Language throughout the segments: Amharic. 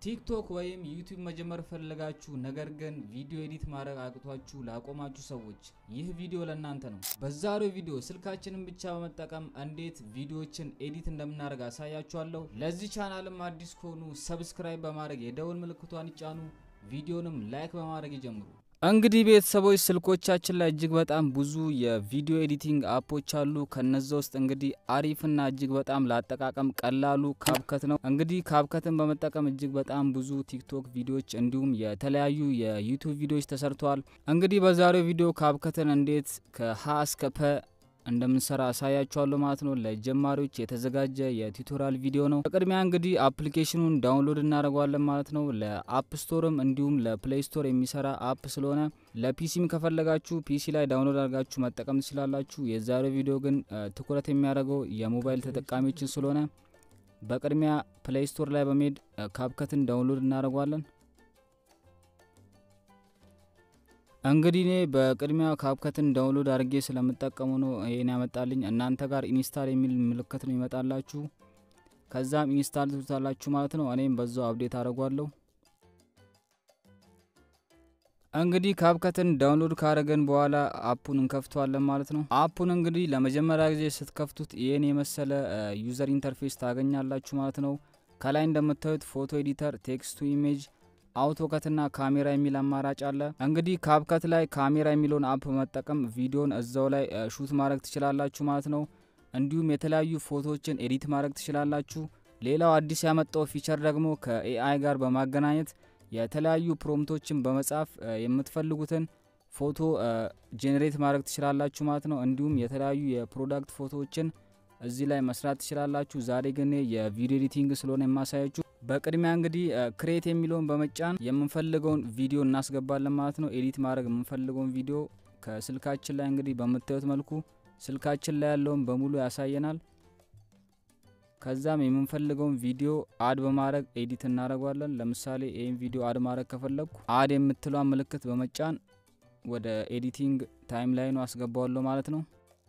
ቲክቶክ ወይም ዩቲዩብ መጀመር ፈልጋችሁ ነገር ግን ቪዲዮ ኤዲት ማድረግ አቅቷችሁ ላቆማችሁ ሰዎች ይህ ቪዲዮ ለእናንተ ነው። በዛሬው ቪዲዮ ስልካችንን ብቻ በመጠቀም እንዴት ቪዲዮዎችን ኤዲት እንደምናደርግ አሳያችኋለሁ። ለዚህ ቻናልም አዲስ ከሆኑ ሰብስክራይብ በማድረግ የደውል ምልክቷን ይጫኑ። ቪዲዮንም ላይክ በማድረግ ይጀምሩ። እንግዲህ ቤተሰቦች ስልኮቻችን ላይ እጅግ በጣም ብዙ የቪዲዮ ኤዲቲንግ አፖች አሉ። ከነዛ ውስጥ እንግዲህ አሪፍና እጅግ በጣም ለአጠቃቀም ቀላሉ ካብከት ነው። እንግዲህ ካብከትን በመጠቀም እጅግ በጣም ብዙ ቲክቶክ ቪዲዮዎች እንዲሁም የተለያዩ የዩቱብ ቪዲዮዎች ተሰርተዋል። እንግዲህ በዛሬው ቪዲዮ ካብከትን እንዴት ከሀ እስከ ፐ እንደምንሰራ አሳያችኋለሁ ማለት ነው። ለጀማሪዎች የተዘጋጀ የቱቶሪያል ቪዲዮ ነው። በቅድሚያ እንግዲህ አፕሊኬሽኑን ዳውንሎድ እናደርገዋለን ማለት ነው። ለአፕ ስቶርም እንዲሁም ለፕሌይ ስቶር የሚሰራ አፕ ስለሆነ ለፒሲም ከፈለጋችሁ ፒሲ ላይ ዳውንሎድ አድርጋችሁ መጠቀም ትችላላችሁ። የዛሬው ቪዲዮ ግን ትኩረት የሚያደርገው የሞባይል ተጠቃሚዎችን ስለሆነ በቅድሚያ ፕሌይ ስቶር ላይ በመሄድ ካብከትን ዳውንሎድ እናደርገዋለን። እንግዲህ እኔ በቅድሚያ ካብከትን ዳውንሎድ አድርጌ ስለምጠቀሙ ነው ይሄን ያመጣልኝ። እናንተ ጋር ኢንስታል የሚል ምልክት ነው ይመጣላችሁ። ከዛም ኢንስታል ትሉታላችሁ ማለት ነው። እኔም በዛው አፕዴት አድርጓለሁ። እንግዲህ ካብከትን ዳውንሎድ ካደረገን በኋላ አፑን እንከፍተዋለን ማለት ነው። አፑን እንግዲህ ለመጀመሪያ ጊዜ ስትከፍቱት ይህን የመሰለ ዩዘር ኢንተርፌስ ታገኛላችሁ ማለት ነው። ከላይ እንደምታዩት ፎቶ ኤዲተር፣ ቴክስት ቱ ኢሜጅ አውቶከትና ካሜራ የሚል አማራጭ አለ። እንግዲህ ካብከት ላይ ካሜራ የሚለውን አፕ በመጠቀም ቪዲዮን እዛው ላይ ሹት ማድረግ ትችላላችሁ ማለት ነው። እንዲሁም የተለያዩ ፎቶዎችን ኤዲት ማድረግ ትችላላችሁ። ሌላው አዲስ ያመጣው ፊቸር ደግሞ ከኤአይ ጋር በማገናኘት የተለያዩ ፕሮምቶችን በመጻፍ የምትፈልጉትን ፎቶ ጄኔሬት ማድረግ ትችላላችሁ ማለት ነው። እንዲሁም የተለያዩ የፕሮዳክት ፎቶዎችን እዚህ ላይ መስራት ትችላላችሁ። ዛሬ ግን የቪዲዮ ኤዲቲንግ ስለሆነ የማሳያችሁ በቅድሚያ እንግዲህ ክሬት የሚለውን በመጫን የምንፈልገውን ቪዲዮ እናስገባለን ማለት ነው። ኤዲት ማድረግ የምንፈልገውን ቪዲዮ ከስልካችን ላይ እንግዲህ በምታዩት መልኩ ስልካችን ላይ ያለውን በሙሉ ያሳየናል። ከዛም የምንፈልገውን ቪዲዮ አድ በማድረግ ኤዲት እናደርገዋለን። ለምሳሌ ይህን ቪዲዮ አድ ማድረግ ከፈለግኩ አድ የምትሏን ምልክት በመጫን ወደ ኤዲቲንግ ታይም ላይኑ አስገባዋለሁ ማለት ነው።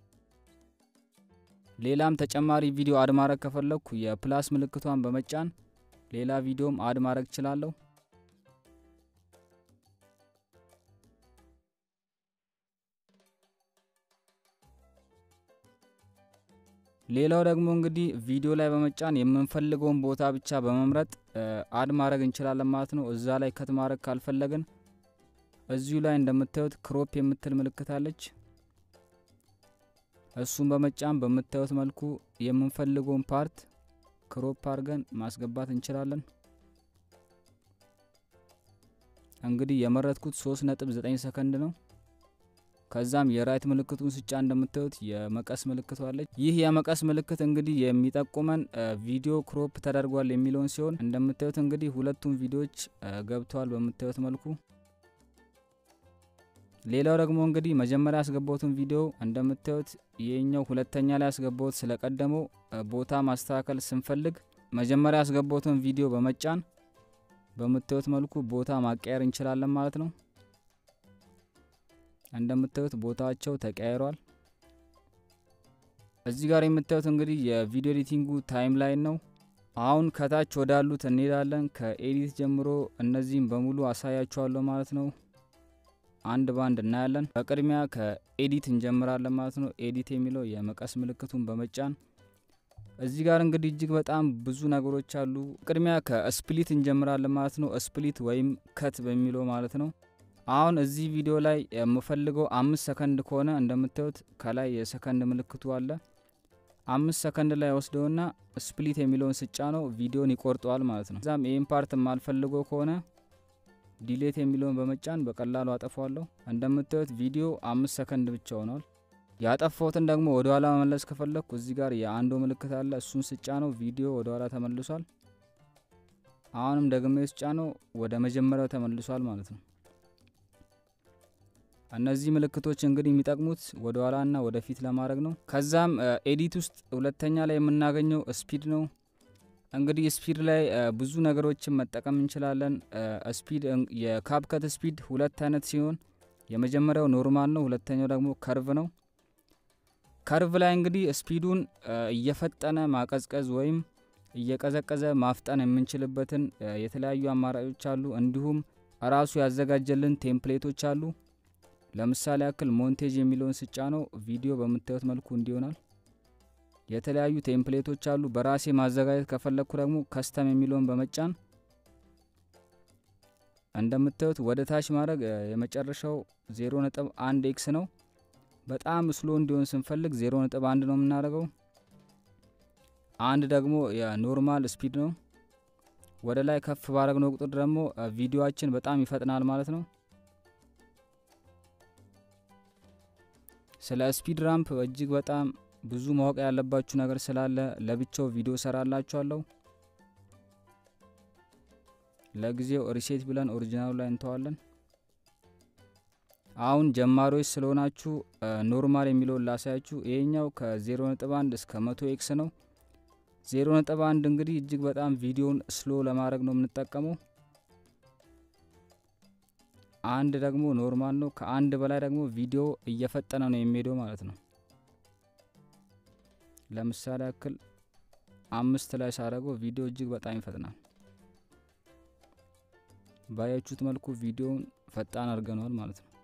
ሌላም ተጨማሪ ቪዲዮ አድ ማድረግ ከፈለግኩ የፕላስ ምልክቷን በመጫን ሌላ ቪዲዮም አድ ማድረግ እችላለሁ። ሌላው ደግሞ እንግዲህ ቪዲዮ ላይ በመጫን የምንፈልገውን ቦታ ብቻ በመምረጥ አድ ማድረግ እንችላለን ማለት ነው። እዛ ላይ ከት ማድረግ ካልፈለግን እዚሁ ላይ እንደምታዩት ክሮፕ የምትል ምልክት አለች። እሱን በመጫን በምታዩት መልኩ የምንፈልገውን ፓርት ክሮፕ አድርገን ማስገባት እንችላለን። እንግዲህ የመረጥኩት 3.9 ሰከንድ ነው። ከዛም የራይት ምልክቱን ስጫ እንደምታዩት የመቀስ ምልክቱ አለች። ይህ የመቀስ ምልክት እንግዲህ የሚጠቁመን ቪዲዮ ክሮፕ ተደርጓል የሚለውን ሲሆን እንደምታዩት እንግዲህ ሁለቱም ቪዲዮዎች ገብተዋል በምታዩት መልኩ። ሌላው ደግሞ እንግዲህ መጀመሪያ ያስገባሁትን ቪዲዮ እንደምታዩት ይህኛው ሁለተኛ ላይ ያስገባሁት ስለቀደመው ቦታ ማስተካከል ስንፈልግ መጀመሪያ ያስገባሁትን ቪዲዮ በመጫን በምታዩት መልኩ ቦታ ማቀየር እንችላለን ማለት ነው። እንደምታዩት ቦታቸው ተቀያይሯል። እዚህ ጋር የምታዩት እንግዲህ የቪዲዮ ኤዲቲንጉ ታይም ላይን ነው። አሁን ከታች ወዳሉት እንሄዳለን። ከኤዲት ጀምሮ እነዚህም በሙሉ አሳያችኋለሁ ማለት ነው። አንድ ባንድ እናያለን። በቅድሚያ ከኤዲት እንጀምራለን ማለት ነው። ኤዲት የሚለው የመቀስ ምልክቱን በመጫን እዚህ ጋር እንግዲህ እጅግ በጣም ብዙ ነገሮች አሉ። ቅድሚያ ከስፕሊት እንጀምራለን ማለት ነው። ስፕሊት ወይም ከት በሚለው ማለት ነው። አሁን እዚህ ቪዲዮ ላይ የምፈልገው አምስት ሰከንድ ከሆነ እንደምታዩት ከላይ የሰከንድ ምልክቱ አለ። አምስት ሰከንድ ላይ ወስደውና ስፕሊት የሚለውን ስጫ ነው ቪዲዮን ይቆርጠዋል ማለት ነው። እዛም ይህን ፓርት የማልፈልገው ከሆነ ዲሌት የሚለውን በመጫን በቀላሉ አጠፋዋለሁ። እንደምታዩት ቪዲዮ አምስት ሰከንድ ብቻ ሆኗል። ያጠፋሁትን ደግሞ ወደ ኋላ መመለስ ከፈለግኩ እዚህ ጋር የአንዶ ምልክት አለ። እሱን ስጫ ነው ቪዲዮ ወደ ኋላ ተመልሷል። አሁንም ደግሜ ስጫ ነው ወደ መጀመሪያው ተመልሷል ማለት ነው። እነዚህ ምልክቶች እንግዲህ የሚጠቅሙት ወደ ኋላና ወደፊት ለማድረግ ነው። ከዛም ኤዲት ውስጥ ሁለተኛ ላይ የምናገኘው ስፒድ ነው። እንግዲህ ስፒድ ላይ ብዙ ነገሮችን መጠቀም እንችላለን። ስፒድ የካፕከት ስፒድ ሁለት አይነት ሲሆን የመጀመሪያው ኖርማል ነው፣ ሁለተኛው ደግሞ ከርቭ ነው። ከርቭ ላይ እንግዲህ ስፒዱን እየፈጠነ ማቀዝቀዝ ወይም እየቀዘቀዘ ማፍጠን የምንችልበትን የተለያዩ አማራጮች አሉ። እንዲሁም ራሱ ያዘጋጀልን ቴምፕሌቶች አሉ። ለምሳሌ ያክል ሞንቴጅ የሚለውን ስጫ ነው ቪዲዮ በምታዩት መልኩ እንዲሆናል። የተለያዩ ቴምፕሌቶች አሉ። በራሴ ማዘጋጀት ከፈለግኩ ደግሞ ከስተም የሚለውን በመጫን እንደምታዩት ወደ ታች ማድረግ የመጨረሻው ዜሮ ነጥብ አንድ ኤክስ ነው። በጣም ስሎ እንዲሆን ስንፈልግ ዜሮ ነጥብ አንድ ነው የምናደርገው። አንድ ደግሞ የኖርማል ስፒድ ነው። ወደ ላይ ከፍ ባረግነው ቁጥር ደግሞ ቪዲዮአችን በጣም ይፈጥናል ማለት ነው። ስለ ስፒድ ራምፕ እጅግ በጣም ብዙ ማወቅ ያለባችሁ ነገር ስላለ ለብቻው ቪዲዮ ሰራላችኋለሁ። ለጊዜው ሪሴት ብለን ኦሪጂናሉ ላይ እንተዋለን። አሁን ጀማሪዎች ስለሆናችሁ ኖርማል የሚለውን ላሳያችሁ። ይሄኛው ከ0.1 እስከ 100 ኤክስ ነው። 0.1 እንግዲህ እጅግ በጣም ቪዲዮን ስሎ ለማድረግ ነው የምንጠቀመው። አንድ ደግሞ ኖርማል ነው። ከአንድ በላይ ደግሞ ቪዲዮ እየፈጠነ ነው የሚሄደው ማለት ነው። ለምሳሌ ያክል አምስት ላይ ሳደርገው ቪዲዮ እጅግ በጣም ይፈጥናል። ባያችሁት መልኩ ቪዲዮውን ፈጣን አድርገነዋል ማለት ነው።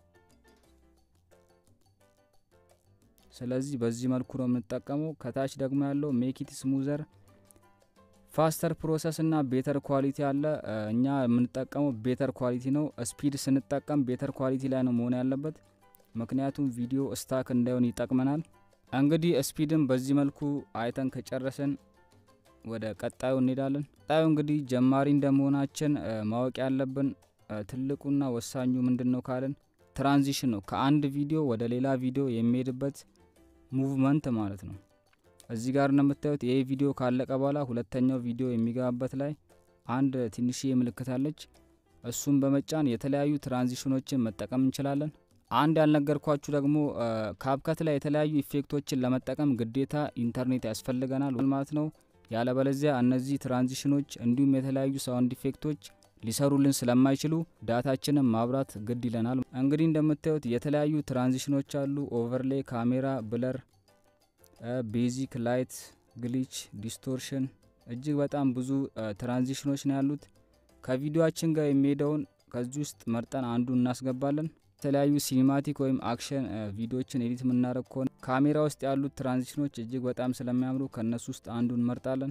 ስለዚህ በዚህ መልኩ ነው የምንጠቀመው። ከታች ደግሞ ያለው ሜኪት ስሙዘር ፋስተር ፕሮሰስ እና ቤተር ኳሊቲ አለ። እኛ የምንጠቀመው ቤተር ኳሊቲ ነው። ስፒድ ስንጠቀም ቤተር ኳሊቲ ላይ ነው መሆን ያለበት፣ ምክንያቱም ቪዲዮ ስታክ እንዳይሆን ይጠቅመናል። እንግዲህ ስፒድን በዚህ መልኩ አይተን ከጨረስን ወደ ቀጣዩ እንሄዳለን። ቀጣዩ እንግዲህ ጀማሪ እንደመሆናችን ማወቅ ያለብን ትልቁና ወሳኙ ምንድን ነው ካልን ትራንዚሽን ነው። ከአንድ ቪዲዮ ወደ ሌላ ቪዲዮ የሚሄድበት ሙቭመንት ማለት ነው። እዚህ ጋር እንደምታዩት ይህ ቪዲዮ ካለቀ በኋላ ሁለተኛው ቪዲዮ የሚገባበት ላይ አንድ ትንሽዬ ምልክት አለች። እሱን በመጫን የተለያዩ ትራንዚሽኖችን መጠቀም እንችላለን። አንድ ያልነገርኳችሁ ደግሞ ካብከት ላይ የተለያዩ ኢፌክቶችን ለመጠቀም ግዴታ ኢንተርኔት ያስፈልገናል ማለት ነው። ያለበለዚያ እነዚህ ትራንዚሽኖች እንዲሁም የተለያዩ ሳውንድ ኢፌክቶች ሊሰሩልን ስለማይችሉ ዳታችንን ማብራት ግድ ይለናል። እንግዲህ እንደምታዩት የተለያዩ ትራንዚሽኖች አሉ። ኦቨርሌይ፣ ካሜራ፣ ብለር፣ ቤዚክ፣ ላይት፣ ግሊች፣ ዲስቶርሽን እጅግ በጣም ብዙ ትራንዚሽኖች ነው ያሉት። ከቪዲዮአችን ጋር የሚሄደውን ከዚህ ውስጥ መርጠን አንዱ እናስገባለን። የተለያዩ ሲኒማቲክ ወይም አክሽን ቪዲዮችን ኤዲት የምናደርግ ከሆነ ካሜራ ውስጥ ያሉት ትራንዚሽኖች እጅግ በጣም ስለሚያምሩ ከእነሱ ውስጥ አንዱ እንመርጣለን።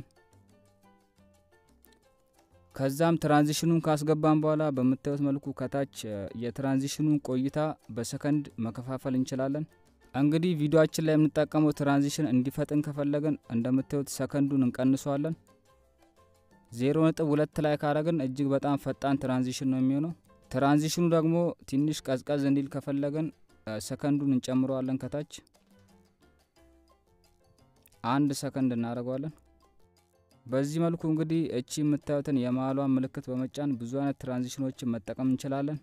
ከዛም ትራንዚሽኑን ካስገባን በኋላ በምታዩት መልኩ ከታች የትራንዚሽኑን ቆይታ በሰከንድ መከፋፈል እንችላለን። እንግዲህ ቪዲዮአችን ላይ የምንጠቀመው ትራንዚሽን እንዲፈጥን ከፈለግን እንደምታዩት ሰከንዱን እንቀንሰዋለን። ዜሮ ነጥብ ሁለት ላይ ካረግን እጅግ በጣም ፈጣን ትራንዚሽን ነው የሚሆነው። ትራንዚሽኑ ደግሞ ትንሽ ቀዝቀዝ እንዲል ከፈለግን ሰከንዱን እንጨምረዋለን። ከታች አንድ ሰከንድ እናደርገዋለን። በዚህ መልኩ እንግዲህ እቺ የምታዩትን የመሀሏን ምልክት በመጫን ብዙ አይነት ትራንዚሽኖችን መጠቀም እንችላለን።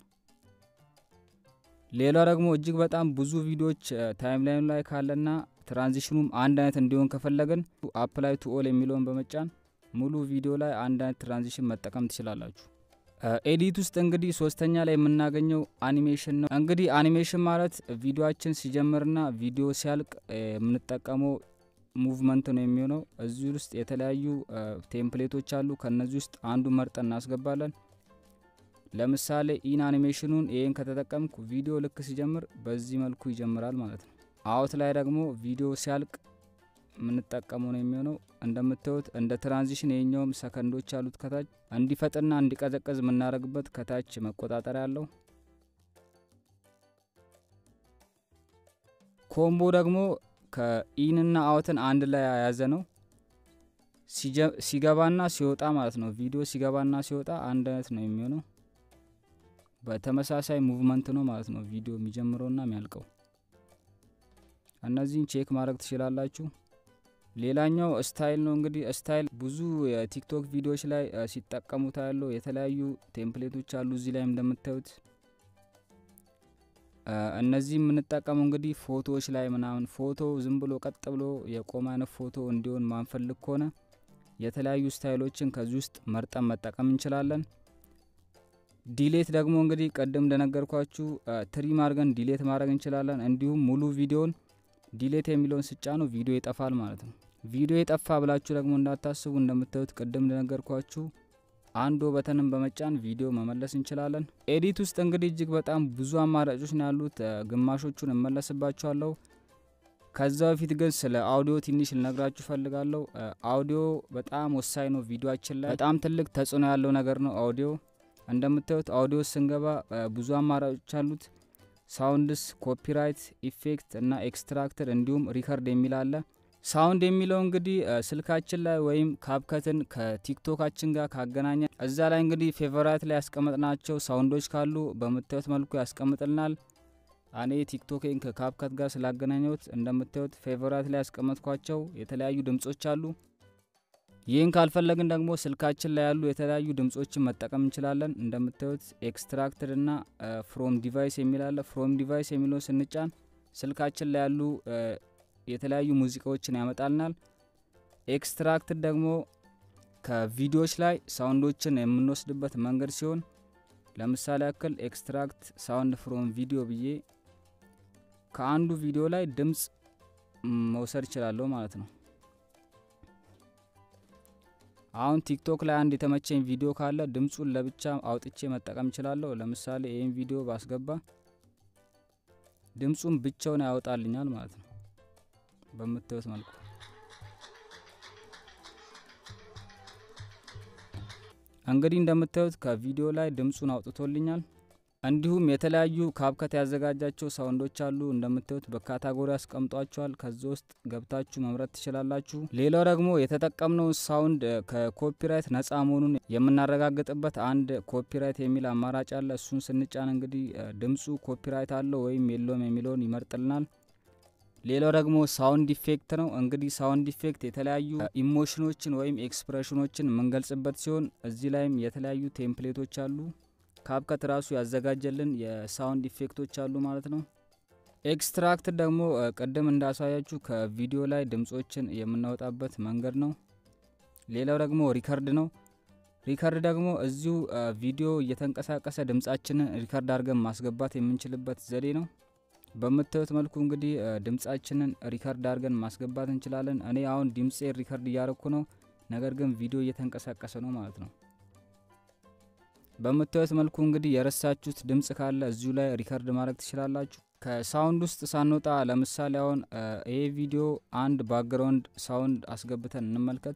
ሌላ ደግሞ እጅግ በጣም ብዙ ቪዲዮዎች ታይም ላይኑ ላይ ካለና ትራንዚሽኑም አንድ አይነት እንዲሆን ከፈለግን አፕላይ ቱ ኦል የሚለውን በመጫን ሙሉ ቪዲዮ ላይ አንድ አይነት ትራንዚሽን መጠቀም ትችላላችሁ። ኤዲት ውስጥ እንግዲህ ሶስተኛ ላይ የምናገኘው አኒሜሽን ነው። እንግዲህ አኒሜሽን ማለት ቪዲዮችን ሲጀምርና ቪዲዮ ሲያልቅ የምንጠቀመው ሙቭመንት ነው የሚሆነው። እዚህ ውስጥ የተለያዩ ቴምፕሌቶች አሉ። ከነዚህ ውስጥ አንዱ መርጠን እናስገባለን። ለምሳሌ ኢን አኒሜሽኑን ይህን ከተጠቀምኩ ቪዲዮ ልክ ሲጀምር በዚህ መልኩ ይጀምራል ማለት ነው። አውት ላይ ደግሞ ቪዲዮ ሲያልቅ የምንጠቀመው ነው የሚሆነው። እንደምታዩት እንደ ትራንዚሽን የኛውም ሰከንዶች አሉት። ከታች እንዲፈጥና እንዲቀዘቀዝ የምናደርግበት ከታች መቆጣጠሪያ አለው። ኮምቦ ደግሞ ከኢንና አውትን አንድ ላይ የያዘ ነው። ሲገባና ሲወጣ ማለት ነው። ቪዲዮ ሲገባና ሲወጣ አንድ አይነት ነው የሚሆነው። በተመሳሳይ ሙቭመንት ነው ማለት ነው ቪዲዮ የሚጀምረውና የሚያልቀው። እነዚህን ቼክ ማድረግ ትችላላችሁ። ሌላኛው ስታይል ነው። እንግዲህ ስታይል ብዙ የቲክቶክ ቪዲዮዎች ላይ ሲጠቀሙት ያለው የተለያዩ ቴምፕሌቶች አሉ። እዚህ ላይ እንደምታዩት እነዚህ የምንጠቀመው እንግዲህ ፎቶዎች ላይ ምናምን ፎቶ ዝም ብሎ ቀጥ ብሎ የቆመ አይነት ፎቶ እንዲሆን ማንፈልግ ከሆነ የተለያዩ ስታይሎችን ከዚህ ውስጥ መርጠን መጠቀም እንችላለን። ዲሌት ደግሞ እንግዲህ ቅድም እንደነገርኳችሁ ትሪም አድርገን ዲሌት ማድረግ እንችላለን። እንዲሁም ሙሉ ቪዲዮን ዲሌት የሚለውን ስጫ ነው ቪዲዮ ይጠፋል ማለት ነው። ቪዲዮ የጠፋ ብላችሁ ደግሞ እንዳታስቡ። እንደምታዩት ቅድም እንደነገርኳችሁ አንድ በተንን በመጫን ቪዲዮ መመለስ እንችላለን። ኤዲት ውስጥ እንግዲህ እጅግ በጣም ብዙ አማራጮች ነው ያሉት። ግማሾቹን እመለስባቸዋለሁ። ከዛ በፊት ግን ስለ አውዲዮ ትንሽ ልነግራችሁ ፈልጋለሁ። አውዲዮ በጣም ወሳኝ ነው። ቪዲዮችን ላይ በጣም ትልቅ ተጽዕኖ ያለው ነገር ነው አውዲዮ። እንደምታዩት አውዲዮ ስንገባ ብዙ አማራጮች አሉት። ሳውንድስ፣ ኮፒራይት፣ ኢፌክት እና ኤክስትራክተር እንዲሁም ሪከርድ የሚል አለ። ሳውንድ የሚለው እንግዲህ ስልካችን ላይ ወይም ካብከትን ከቲክቶካችን ጋር ካገናኘ እዛ ላይ እንግዲህ ፌቨራይት ላይ ያስቀመጥናቸው ሳውንዶች ካሉ በምታዩት መልኩ ያስቀምጥልናል። እኔ ቲክቶክን ከካፕከት ጋር ስላገናኘሁት እንደምታዩት ፌቨራይት ላይ ያስቀመጥኳቸው የተለያዩ ድምጾች አሉ። ይህን ካልፈለግን ደግሞ ስልካችን ላይ ያሉ የተለያዩ ድምጾችን መጠቀም እንችላለን። እንደምታዩት ኤክስትራክትድ እና ፍሮም ዲቫይስ የሚል አለ። ፍሮም ዲቫይስ የሚለውን ስንጫን ስልካችን ላይ ያሉ የተለያዩ ሙዚቃዎችን ያመጣልናል። ኤክስትራክትድ ደግሞ ከቪዲዮዎች ላይ ሳውንዶችን የምንወስድበት መንገድ ሲሆን ለምሳሌ ያክል ኤክስትራክት ሳውንድ ፍሮም ቪዲዮ ብዬ ከአንዱ ቪዲዮ ላይ ድምጽ መውሰድ እችላለሁ ማለት ነው። አሁን ቲክቶክ ላይ አንድ የተመቸኝ ቪዲዮ ካለ ድምጹን ለብቻ አውጥቼ መጠቀም እችላለሁ። ለምሳሌ ይህን ቪዲዮ ባስገባ ድምጹን ብቻውን ያወጣልኛል ማለት ነው በምታዩት መልኩ እንግዲህ እንደምታዩት ከቪዲዮ ላይ ድምጹን አውጥቶልኛል። እንዲሁም የተለያዩ ካብከት ያዘጋጃቸው ሳውንዶች አሉ። እንደምታዩት በካታጎሪ አስቀምጧቸዋል። ከዚ ውስጥ ገብታችሁ መምረጥ ትችላላችሁ። ሌላው ደግሞ የተጠቀምነው ሳውንድ ከኮፒራይት ነጻ መሆኑን የምናረጋግጥበት አንድ ኮፒራይት የሚል አማራጭ አለ። እሱን ስንጫን እንግዲህ ድምጹ ኮፒራይት አለው ወይም የለውም የሚለውን ይመርጥልናል። ሌላው ደግሞ ሳውንድ ኢፌክት ነው። እንግዲህ ሳውንድ ኢፌክት የተለያዩ ኢሞሽኖችን ወይም ኤክስፕሬሽኖችን የምንገልጽበት ሲሆን እዚህ ላይም የተለያዩ ቴምፕሌቶች አሉ። ካብከት ራሱ ያዘጋጀልን የሳውንድ ኢፌክቶች አሉ ማለት ነው። ኤክስትራክት ደግሞ ቅድም እንዳሳያችሁ ከቪዲዮ ላይ ድምጾችን የምናወጣበት መንገድ ነው። ሌላው ደግሞ ሪከርድ ነው። ሪከርድ ደግሞ እዚሁ ቪዲዮ እየተንቀሳቀሰ ድምጻችንን ሪከርድ አድርገን ማስገባት የምንችልበት ዘዴ ነው። በምታዩት መልኩ እንግዲህ ድምጻችንን ሪከርድ አድርገን ማስገባት እንችላለን። እኔ አሁን ድምፄ ሪከርድ እያረኩ ነው፣ ነገር ግን ቪዲዮ እየተንቀሳቀሰ ነው ማለት ነው። በምታዩት መልኩ እንግዲህ የረሳችሁት ድምጽ ካለ እዚሁ ላይ ሪከርድ ማድረግ ትችላላችሁ። ከሳውንድ ውስጥ ሳንወጣ ለምሳሌ አሁን ይሄ ቪዲዮ አንድ ባክግራውንድ ሳውንድ አስገብተን እንመልከት።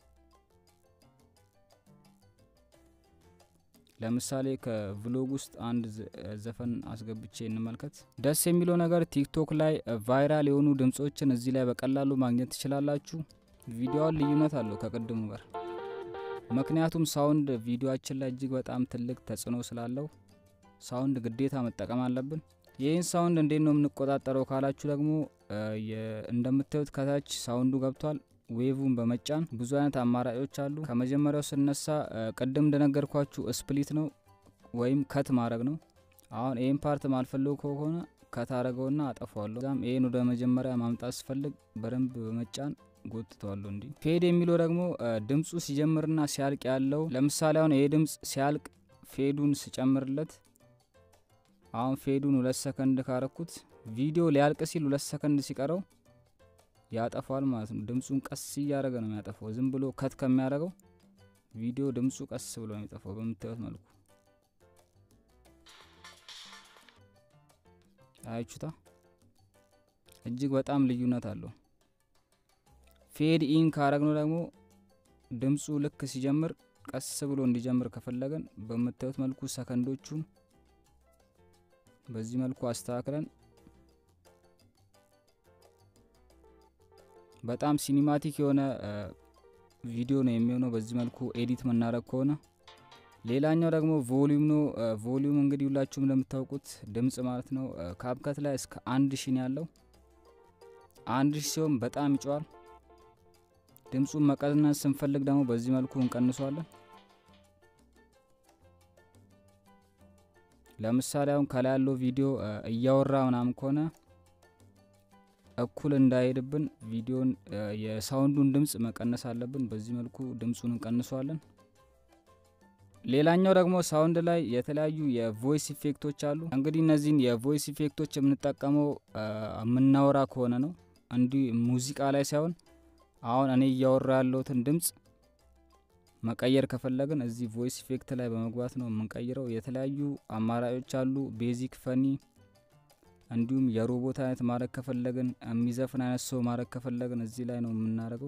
ለምሳሌ ከቭሎግ ውስጥ አንድ ዘፈን አስገብቼ እንመልከት። ደስ የሚለው ነገር ቲክቶክ ላይ ቫይራል የሆኑ ድምጾችን እዚህ ላይ በቀላሉ ማግኘት ትችላላችሁ። ቪዲዮውን ልዩነት አለው ከቅድሙ ጋር ምክንያቱም ሳውንድ ቪዲዮአችን ላይ እጅግ በጣም ትልቅ ተጽዕኖ ስላለው ሳውንድ ግዴታ መጠቀም አለብን። ይህን ሳውንድ እንዴት ነው የምንቆጣጠረው ካላችሁ ደግሞ እንደምታዩት ከታች ሳውንዱ ገብቷል። ዌቭን በመጫን ብዙ አይነት አማራጮች አሉ። ከመጀመሪያው ስነሳ ቅድም እንደነገርኳችሁ ስፕሊት ነው ወይም ከት ማድረግ ነው። አሁን ይህን ፓርት ማልፈልገው ከሆነ ከት አረገውና አጠፋዋለሁ። ዛም ይህን ወደ መጀመሪያ ማምጣት ስፈልግ በደንብ በመጫን ጎትተዋለሁ። እንዲህ ፌድ የሚለው ደግሞ ድምፁ ሲጀምርና ሲያልቅ ያለው ለምሳሌ አሁን ይሄ ድምፅ ሲያልቅ ፌዱን ስጨምርለት አሁን ፌዱን ሁለት ሰከንድ ካረኩት ቪዲዮ ሊያልቅ ሲል ሁለት ሰከንድ ሲቀረው ያጠፋል ማለት ነው። ድምፁን ቀስ እያደረገ ነው የሚያጠፋው። ዝም ብሎ ከት ከሚያደርገው ቪዲዮ ድምፁ ቀስ ብሎ ነው የሚጠፋው በምታዩት መልኩ አያችሁታ። እጅግ በጣም ልዩነት አለው። ፌድ ኢን ካረግነው ደግሞ ድምፁ ልክ ሲጀምር ቀስ ብሎ እንዲጀምር ከፈለገን በምታዩት መልኩ ሰከንዶቹን በዚህ መልኩ አስተካክለን በጣም ሲኒማቲክ የሆነ ቪዲዮ ነው የሚሆነው በዚህ መልኩ ኤዲት መናረግ ከሆነ። ሌላኛው ደግሞ ቮሊዩም ነው። ቮሊዩም እንግዲህ ሁላችሁም እንደምታውቁት ድምጽ ማለት ነው። ካብከት ላይ እስከ አንድ ሺ ነው ያለው። አንድ ሺ ሲሆን በጣም ይጮዋል። ድምፁን መቀነስ ስንፈልግ ደግሞ በዚህ መልኩ እንቀንሷለን። ለምሳሌ አሁን ከላይ ያለው ቪዲዮ እያወራ ምናምን ከሆነ እኩል እንዳይሄድብን ቪዲዮን የሳውንዱን ድምጽ መቀነስ አለብን። በዚህ መልኩ ድምፁን እንቀንሷለን። ሌላኛው ደግሞ ሳውንድ ላይ የተለያዩ የቮይስ ኢፌክቶች አሉ። እንግዲህ እነዚህን የቮይስ ኢፌክቶች የምንጠቀመው የምናወራ ከሆነ ነው። እንዲህ ሙዚቃ ላይ ሳይሆን አሁን እኔ እያወራ ያለሁትን ድምጽ መቀየር ከፈለግን እዚህ ቮይስ ኢፌክት ላይ በመግባት ነው የምንቀይረው። የተለያዩ አማራጮች አሉ። ቤዚክ፣ ፈኒ እንዲሁም የሮቦት አይነት ማድረግ ከፈለግን የሚዘፍን አይነት ሰው ማድረግ ከፈለግን እዚህ ላይ ነው የምናደርገው።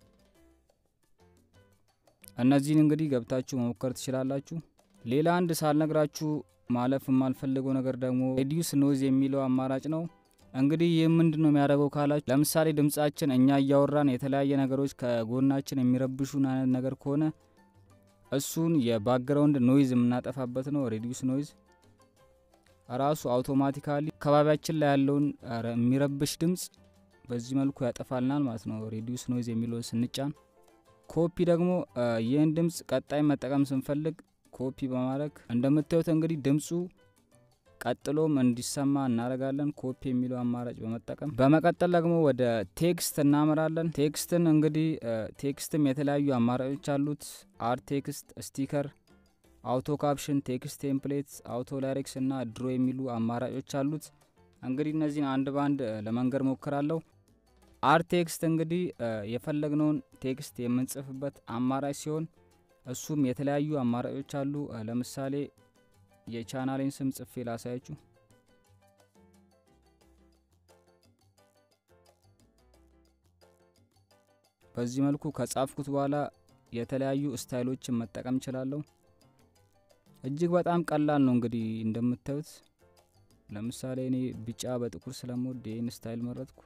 እነዚህን እንግዲህ ገብታችሁ መሞከር ትችላላችሁ። ሌላ አንድ ሳልነግራችሁ ማለፍ የማልፈልገው ነገር ደግሞ ሬዲዩስ ኖይዝ የሚለው አማራጭ ነው። እንግዲህ ይህ ምንድን ነው የሚያደርገው ካላችሁ፣ ለምሳሌ ድምጻችን እኛ እያወራን የተለያየ ነገሮች ከጎናችን የሚረብሹን አይነት ነገር ከሆነ እሱን የባክግራውንድ ኖይዝ የምናጠፋበት ነው። ሬዲዩስ ኖይዝ ራሱ አውቶማቲካሊ አካባቢያችን ላይ ያለውን የሚረብሽ ድምጽ በዚህ መልኩ ያጠፋልናል ማለት ነው። ሬዲዩስ ኖይዝ የሚለውን ስንጫን፣ ኮፒ ደግሞ ይህን ድምጽ ቀጣይ መጠቀም ስንፈልግ ኮፒ በማድረግ እንደምታዩት እንግዲህ ድምፁ ቀጥሎም እንዲሰማ እናደርጋለን። ኮፒ የሚለው አማራጭ በመጠቀም በመቀጠል ደግሞ ወደ ቴክስት እናመራለን። ቴክስትን እንግዲህ ቴክስትም የተለያዩ አማራጮች አሉት። አር ቴክስት፣ ስቲከር፣ አውቶ ካፕሽን፣ ቴክስት ቴምፕሌት፣ አውቶ ዳይሬክስ እና ድሮ የሚሉ አማራጮች አሉት። እንግዲህ እነዚህን አንድ በአንድ ለመንገድ ሞክራለሁ። አር ቴክስት እንግዲህ የፈለግነውን ቴክስት የምንጽፍበት አማራጭ ሲሆን እሱም የተለያዩ አማራጮች አሉ። ለምሳሌ የቻናሌን ስም ጽፌ ላሳያችሁ። በዚህ መልኩ ከጻፍኩት በኋላ የተለያዩ ስታይሎችን መጠቀም እችላለሁ። እጅግ በጣም ቀላል ነው። እንግዲህ እንደምታዩት ለምሳሌ እኔ ቢጫ በጥቁር ስለምወድ ይህን ስታይል መረጥኩ።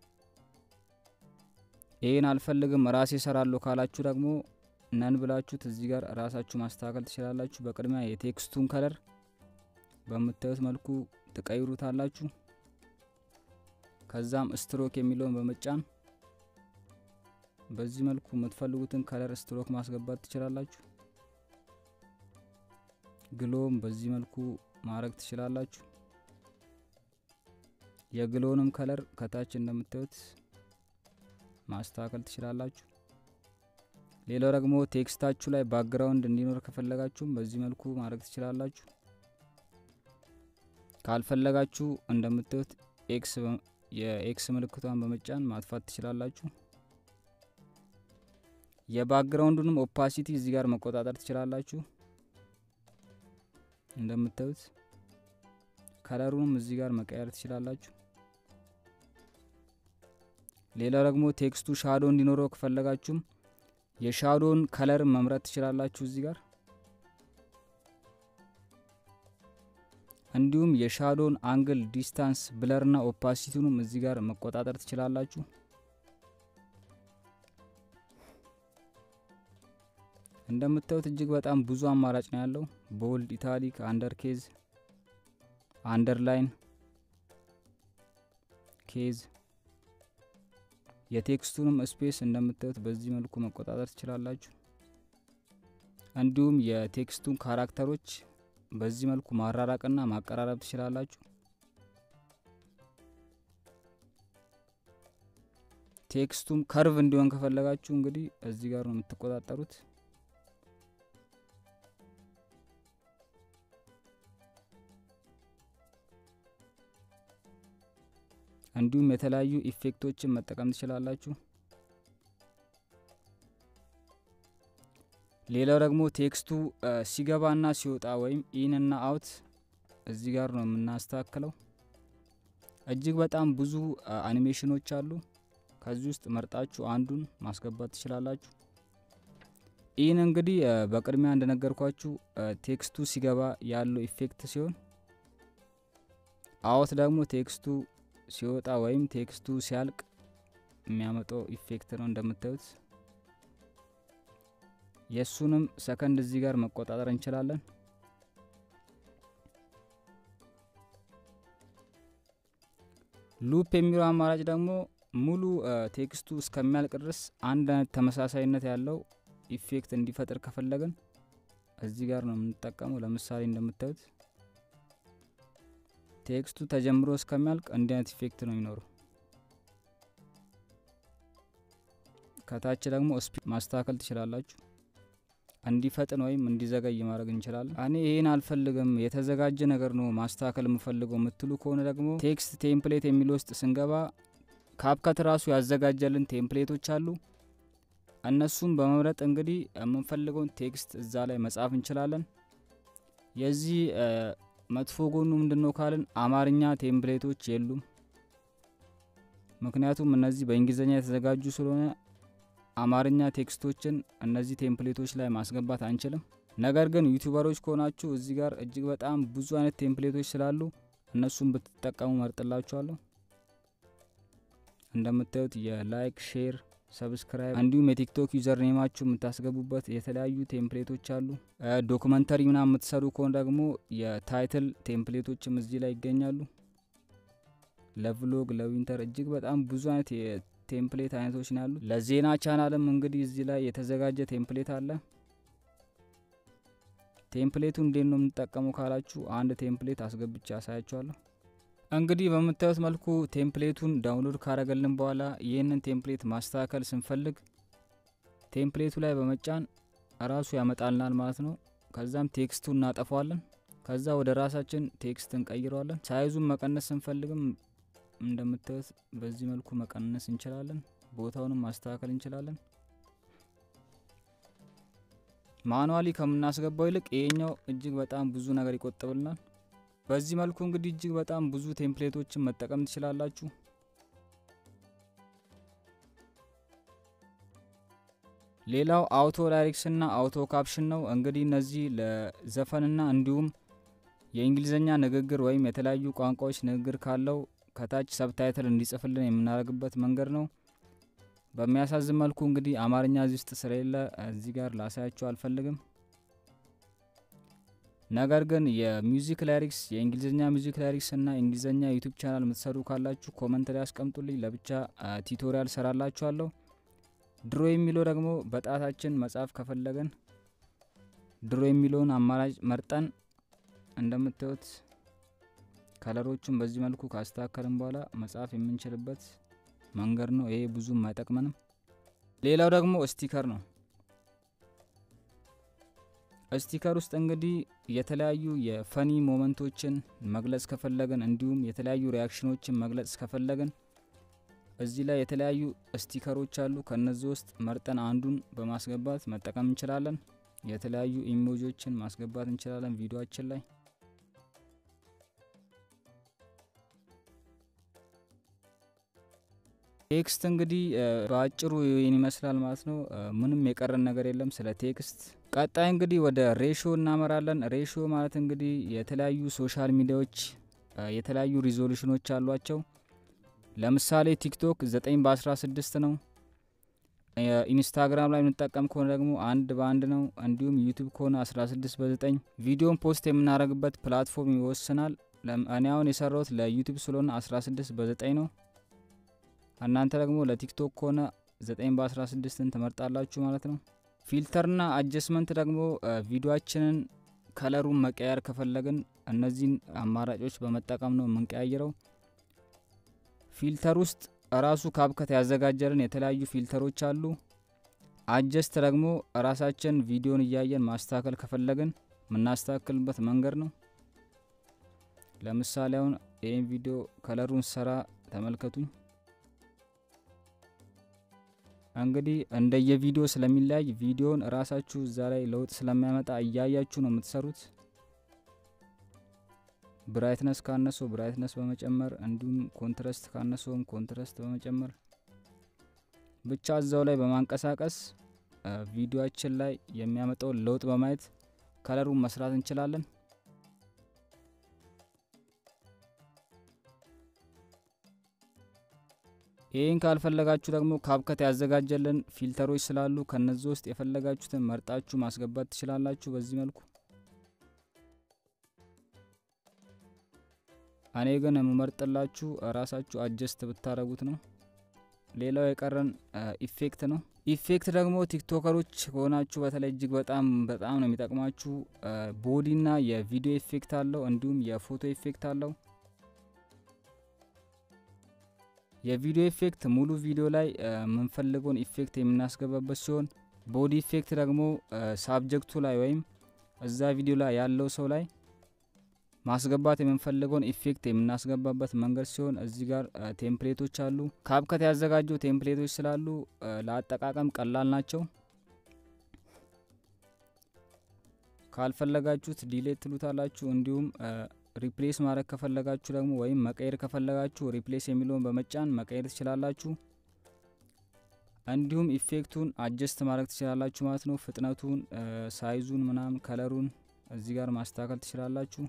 ይህን አልፈልግም ራሴ እሰራለሁ ካላችሁ ደግሞ ነን ብላችሁት እዚህ ጋር ራሳችሁ ማስተካከል ትችላላችሁ። በቅድሚያ የቴክስቱን ከለር በምታዩት መልኩ ትቀይሩታላችሁ። ከዛም ስትሮክ የሚለውን በመጫን በዚህ መልኩ የምትፈልጉትን ከለር ስትሮክ ማስገባት ትችላላችሁ። ግሎም በዚህ መልኩ ማድረግ ትችላላችሁ። የግሎንም ከለር ከታች እንደምታዩት ማስተካከል ትችላላችሁ። ሌላው ደግሞ ቴክስታችሁ ላይ ባክግራውንድ እንዲኖር ከፈለጋችሁም በዚህ መልኩ ማድረግ ትችላላችሁ። ካልፈለጋችሁ እንደምታዩት ኤክስ የኤክስ ምልክቷን በመጫን ማጥፋት ትችላላችሁ። የባክግራውንዱንም ኦፓሲቲ እዚህ ጋር መቆጣጠር ትችላላችሁ። እንደምታዩት ከለሩንም እዚህ ጋር መቀየር ትችላላችሁ። ሌላው ደግሞ ቴክስቱ ሻዶ እንዲኖረው ከፈለጋችሁም የሻዶውን ከለር መምረጥ ትችላላችሁ እዚህ ጋር እንዲሁም የሻዶውን አንግል ዲስታንስ ብለርና ኦፓሲቲውንም እዚህ ጋር መቆጣጠር ትችላላችሁ። እንደምታዩት እጅግ በጣም ብዙ አማራጭ ነው ያለው። ቦልድ፣ ኢታሊክ፣ አንደር ኬዝ፣ አንደርላይን፣ ኬዝ የቴክስቱንም ስፔስ እንደምታዩት በዚህ መልኩ መቆጣጠር ትችላላችሁ። እንዲሁም የቴክስቱን ካራክተሮች በዚህ መልኩ ማራራቅና ማቀራረብ ትችላላችሁ። ቴክስቱም ከርቭ እንዲሆን ከፈለጋችሁ እንግዲህ እዚህ ጋር ነው የምትቆጣጠሩት። እንዲሁም የተለያዩ ኢፌክቶችን መጠቀም ትችላላችሁ። ሌላው ደግሞ ቴክስቱ ሲገባና ሲወጣ ወይም ኢን እና አውት እዚህ ጋር ነው የምናስተካክለው። እጅግ በጣም ብዙ አኒሜሽኖች አሉ። ከዚህ ውስጥ መርጣችሁ አንዱን ማስገባት ትችላላችሁ። ኢን እንግዲህ በቅድሚያ እንደነገርኳችሁ ቴክስቱ ሲገባ ያለው ኢፌክት ሲሆን፣ አውት ደግሞ ቴክስቱ ሲወጣ ወይም ቴክስቱ ሲያልቅ የሚያመጣው ኢፌክት ነው እንደምታዩት። የእሱንም ሰከንድ እዚህ ጋር መቆጣጠር እንችላለን። ሉፕ የሚለው አማራጭ ደግሞ ሙሉ ቴክስቱ እስከሚያልቅ ድረስ አንድ አይነት ተመሳሳይነት ያለው ኢፌክት እንዲፈጥር ከፈለግን እዚህ ጋር ነው የምንጠቀመው። ለምሳሌ እንደምታዩት ቴክስቱ ተጀምሮ እስከሚያልቅ እንዲህ አይነት ኢፌክት ነው የሚኖረው። ከታች ደግሞ ስፒድ ማስተካከል ትችላላችሁ። እንዲፈጥን ወይም እንዲዘገይ ማድረግ እንችላለን። እኔ ይህን አልፈልግም የተዘጋጀ ነገር ነው ማስተካከል የምፈልገው የምትሉ ከሆነ ደግሞ ቴክስት ቴምፕሌት የሚል ውስጥ ስንገባ ካፕካት ራሱ ያዘጋጀልን ቴምፕሌቶች አሉ። እነሱም በመምረጥ እንግዲህ የምንፈልገውን ቴክስት እዛ ላይ መጻፍ እንችላለን። የዚህ መጥፎ ጎኑ ምንድነው ካልን አማርኛ ቴምፕሌቶች የሉም። ምክንያቱም እነዚህ በእንግሊዝኛ የተዘጋጁ ስለሆነ አማርኛ ቴክስቶችን እነዚህ ቴምፕሌቶች ላይ ማስገባት አንችልም። ነገር ግን ዩቲዩበሮች ከሆናችሁ እዚህ ጋር እጅግ በጣም ብዙ አይነት ቴምፕሌቶች ስላሉ እነሱን ብትጠቀሙ መርጥላችኋለሁ። እንደምታዩት የላይክ ሼር፣ ሰብስክራይብ እንዲሁም የቲክቶክ ዩዘር ኔማችሁ የምታስገቡበት የተለያዩ ቴምፕሌቶች አሉ። ዶክመንተሪ ምናምን የምትሰሩ ከሆነ ደግሞ የታይትል ቴምፕሌቶችም እዚህ ላይ ይገኛሉ። ለቭሎግ ለዊንተር እጅግ በጣም ብዙ አይነት የቴምፕሌት አይነቶች ነው ያሉት። ለዜና ቻናልም እንግዲህ እዚህ ላይ የተዘጋጀ ቴምፕሌት አለ። ቴምፕሌቱ እንዴት ነው የምንጠቀመው ካላችሁ አንድ ቴምፕሌት አስገብቼ ያሳያችኋለሁ። እንግዲህ በምታዩት መልኩ ቴምፕሌቱን ዳውንሎድ ካረገልን በኋላ ይህንን ቴምፕሌት ማስተካከል ስንፈልግ ቴምፕሌቱ ላይ በመጫን ራሱ ያመጣልናል ማለት ነው። ከዛም ቴክስቱን እናጠፋዋለን። ከዛ ወደ ራሳችን ቴክስት እንቀይረዋለን። ሳይዙን መቀነስ ስንፈልግም እንደምታዩት በዚህ መልኩ መቀነስ እንችላለን። ቦታውንም ማስተካከል እንችላለን። ማኑዋሊ ከምናስገባው ይልቅ ይሄኛው እጅግ በጣም ብዙ ነገር ይቆጥብልናል። በዚህ መልኩ እንግዲህ እጅግ በጣም ብዙ ቴምፕሌቶችን መጠቀም ትችላላችሁ። ሌላው አውቶ ዳይሬክስ እና አውቶ ካፕሽን ነው። እንግዲህ እነዚህ ለዘፈንና እንዲሁም የእንግሊዝኛ ንግግር ወይም የተለያዩ ቋንቋዎች ንግግር ካለው ከታች ሰብታይትል እንዲጽፍልን የምናደርግበት መንገድ ነው። በሚያሳዝን መልኩ እንግዲህ አማርኛ እዚህ ውስጥ ስለሌለ እዚህ ጋር ላሳያችሁ አልፈልግም። ነገር ግን የሚውዚክ ላይሪክስ የእንግሊዝኛ ሚውዚክ ላይሪክስ እና የእንግሊዝኛ ዩቱብ ቻናል የምትሰሩ ካላችሁ ኮመንት ላይ ያስቀምጡልኝ። ለብቻ ቲቶሪያል ሰራላችኋለሁ። ድሮ የሚለው ደግሞ በጣታችን መጻፍ ከፈለገን ድሮ የሚለውን አማራጭ መርጠን እንደምታዩት ከለሮቹን በዚህ መልኩ ካስተካከልን በኋላ መጻፍ የምንችልበት መንገድ ነው። ይሄ ብዙም አይጠቅመንም። ሌላው ደግሞ ስቲከር ነው። ስቲከር ውስጥ እንግዲህ የተለያዩ የፈኒ ሞመንቶችን መግለጽ ከፈለግን እንዲሁም የተለያዩ ሪያክሽኖችን መግለጽ ከፈለግን እዚህ ላይ የተለያዩ ስቲከሮች አሉ። ከነዚህ ውስጥ መርጠን አንዱን በማስገባት መጠቀም እንችላለን። የተለያዩ ኢሞጂዎችን ማስገባት እንችላለን ቪዲዮአችን ላይ ቴክስት እንግዲህ በአጭሩ ይህን ይመስላል ማለት ነው። ምንም የቀረን ነገር የለም ስለ ቴክስት። ቀጣይ እንግዲህ ወደ ሬሾ እናመራለን። ሬሾ ማለት እንግዲህ የተለያዩ ሶሻል ሚዲያዎች የተለያዩ ሪዞሉሽኖች አሏቸው። ለምሳሌ ቲክቶክ 9 በ16 ነው። ኢንስታግራም ላይ የምንጠቀም ከሆነ ደግሞ አንድ በአንድ ነው። እንዲሁም ዩቱብ ከሆነ 16 በ9 ቪዲዮን ፖስት የምናደርግበት ፕላትፎርም ይወስናል። እኔ አሁን የሰራሁት ለዩቱብ ስለሆነ 16 በ9 ነው። እናንተ ደግሞ ለቲክቶክ ከሆነ 9 በ16ን ትመርጣላችሁ ማለት ነው። ፊልተርና አጀስመንት ደግሞ ቪዲዮአችንን ከለሩን መቀየር ከፈለግን እነዚህን አማራጮች በመጠቀም ነው የምንቀያይረው። ፊልተር ውስጥ ራሱ ካብከት ያዘጋጀልን የተለያዩ ፊልተሮች አሉ። አጀስት ደግሞ ራሳችን ቪዲዮን እያየን ማስተካከል ከፈለግን የምናስተካክልበት መንገድ ነው። ለምሳሌ አሁን ይህን ቪዲዮ ከለሩን ሰራ ተመልከቱኝ። እንግዲህ እንደየቪዲዮ ስለሚለያይ ቪዲዮን ራሳችሁ እዛ ላይ ለውጥ ስለሚያመጣ እያያችሁ ነው የምትሰሩት። ብራይትነስ ካነሰው ብራይትነስ በመጨመር እንዲሁም ኮንትረስት ካነሰውም ኮንትረስት በመጨመር ብቻ እዛው ላይ በማንቀሳቀስ ቪዲዮአችን ላይ የሚያመጣውን ለውጥ በማየት ከለሩን መስራት እንችላለን። ይህን ካልፈለጋችሁ ደግሞ ካብከት ያዘጋጀልን ፊልተሮች ስላሉ ከነዚህ ውስጥ የፈለጋችሁትን መርጣችሁ ማስገባት ትችላላችሁ። በዚህ መልኩ እኔ ግን የምመርጥላችሁ ራሳችሁ አጀስት ብታደረጉት ነው። ሌላው የቀረን ኢፌክት ነው። ኢፌክት ደግሞ ቲክቶከሮች ከሆናችሁ በተለይ እጅግ በጣም በጣም ነው የሚጠቅማችሁ። ቦዲና የቪዲዮ ኢፌክት አለው፣ እንዲሁም የፎቶ ኢፌክት አለው። የቪዲዮ ኢፌክት ሙሉ ቪዲዮ ላይ የምንፈልገውን ኢፌክት የምናስገባበት ሲሆን ቦዲ ኢፌክት ደግሞ ሳብጀክቱ ላይ ወይም እዛ ቪዲዮ ላይ ያለው ሰው ላይ ማስገባት የምንፈልገውን ኢፌክት የምናስገባበት መንገድ ሲሆን እዚህ ጋር ቴምፕሌቶች አሉ። ካብከት ያዘጋጀው ቴምፕሌቶች ስላሉ ለአጠቃቀም ቀላል ናቸው። ካልፈለጋችሁት ዲሌት ትሉታላችሁ። እንዲሁም ሪፕሌስ ማድረግ ከፈለጋችሁ ደግሞ ወይም መቀየር ከፈለጋችሁ ሪፕሌስ የሚለውን በመጫን መቀየር ትችላላችሁ። እንዲሁም ኢፌክቱን አጀስት ማድረግ ትችላላችሁ ማለት ነው። ፍጥነቱን፣ ሳይዙን፣ ምናምን ከለሩን እዚህ ጋር ማስተካከል ትችላላችሁ።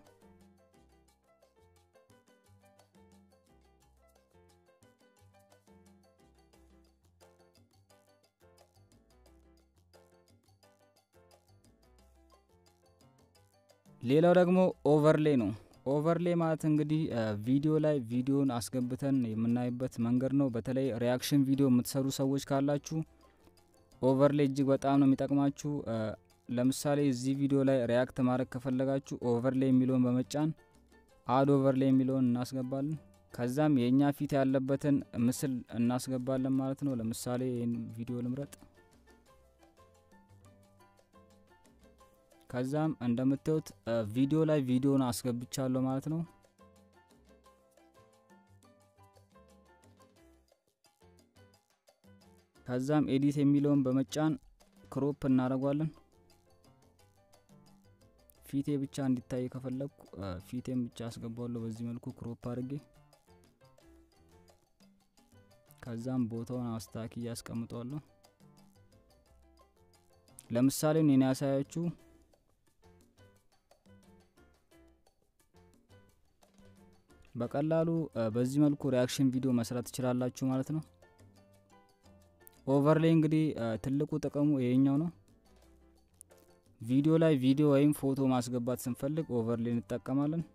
ሌላው ደግሞ ኦቨርሌ ነው። ኦቨርሌ ማለት እንግዲህ ቪዲዮ ላይ ቪዲዮን አስገብተን የምናይበት መንገድ ነው። በተለይ ሪያክሽን ቪዲዮ የምትሰሩ ሰዎች ካላችሁ ኦቨርሌ እጅግ በጣም ነው የሚጠቅማችሁ። ለምሳሌ እዚህ ቪዲዮ ላይ ሪያክት ማድረግ ከፈለጋችሁ ኦቨርሌ የሚለውን በመጫን አድ ኦቨርሌ የሚለውን እናስገባለን። ከዛም የእኛ ፊት ያለበትን ምስል እናስገባለን ማለት ነው። ለምሳሌ ይህን ቪዲዮ ልምረጥ። ከዛም እንደምታዩት ቪዲዮ ላይ ቪዲዮን አስገብቻለሁ ማለት ነው። ከዛም ኤዲት የሚለውን በመጫን ክሮፕ እናደርጓለን። ፊቴ ብቻ እንዲታይ ከፈለግኩ ፊቴን ብቻ አስገባለሁ በዚህ መልኩ ክሮፕ አድርጌ። ከዛም ቦታውን አስታኪ እያስቀምጠዋለሁ። ለምሳሌ እኔ ያሳያችሁ በቀላሉ በዚህ መልኩ ሪያክሽን ቪዲዮ መስራት ትችላላችሁ ማለት ነው። ኦቨርሌይ እንግዲህ ትልቁ ጥቅሙ ይሄኛው ነው። ቪዲዮ ላይ ቪዲዮ ወይም ፎቶ ማስገባት ስንፈልግ ኦቨርሌይ እንጠቀማለን።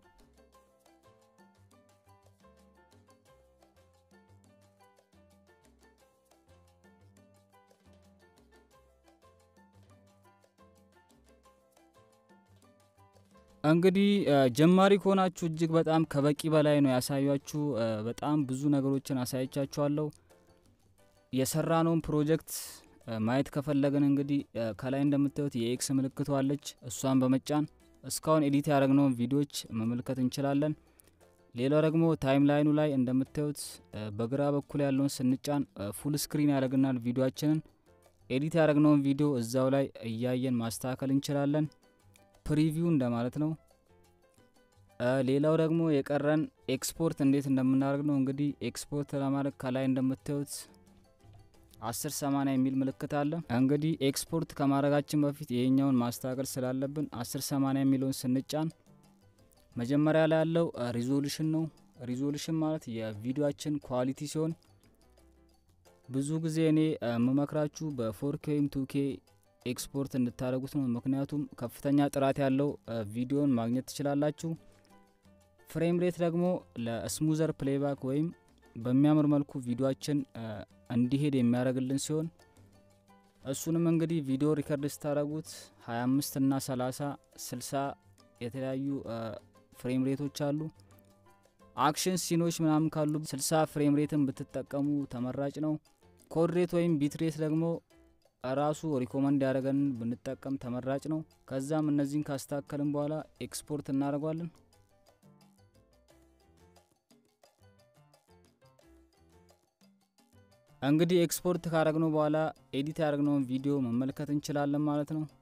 እንግዲህ ጀማሪ ከሆናችሁ እጅግ በጣም ከበቂ በላይ ነው ያሳያችሁ። በጣም ብዙ ነገሮችን አሳይቻችኋለሁ። የሰራነውን ፕሮጀክት ማየት ከፈለግን እንግዲህ ከላይ እንደምታዩት የኤክስ ምልክቷ አለች። እሷን በመጫን እስካሁን ኤዲት ያደረግነውን ቪዲዮዎች መመልከት እንችላለን። ሌላው ደግሞ ታይም ላይኑ ላይ እንደምታዩት በግራ በኩል ያለውን ስንጫን ፉል ስክሪን ያደርግናል ቪዲዮችንን። ኤዲት ያደረግነውን ቪዲዮ እዛው ላይ እያየን ማስተካከል እንችላለን። ፕሪቪው እንደማለት ነው። ሌላው ደግሞ የቀረን ኤክስፖርት እንዴት እንደምናደርግ ነው። እንግዲህ ኤክስፖርት ለማድረግ ከላይ እንደምታዩት አስር ሰማንያ የሚል ምልክት አለ። እንግዲህ ኤክስፖርት ከማድረጋችን በፊት ይሄኛውን ማስተካከል ስላለብን አስር ሰማንያ የሚለውን ስንጫን መጀመሪያ ላይ ያለው ሪዞሉሽን ነው። ሪዞሉሽን ማለት የቪዲዮችን ኳሊቲ ሲሆን ብዙ ጊዜ እኔ የምመክራችሁ በፎርኬ ወይም ቱኬ ኤክስፖርት እንድታደርጉት ነው። ምክንያቱም ከፍተኛ ጥራት ያለው ቪዲዮን ማግኘት ትችላላችሁ። ፍሬም ሬት ደግሞ ለስሙዘር ፕሌይባክ ወይም በሚያምር መልኩ ቪዲዮችን እንዲሄድ የሚያደርግልን ሲሆን እሱንም እንግዲህ ቪዲዮ ሪከርድ ስታደረጉት 25 እና 30 60 የተለያዩ ፍሬም ሬቶች አሉ። አክሽን ሲኖች ምናምን ካሉ 60 ፍሬም ሬትን ብትጠቀሙ ተመራጭ ነው። ኮድ ሬት ወይም ቢት ሬት ደግሞ ራሱ ሪኮመንድ ያደረገንን ብንጠቀም ተመራጭ ነው። ከዛም እነዚህን ካስተካከልን በኋላ ኤክስፖርት እናደርጓለን። እንግዲህ ኤክስፖርት ካረግነው በኋላ ኤዲት ያደረግነውን ቪዲዮ መመልከት እንችላለን ማለት ነው።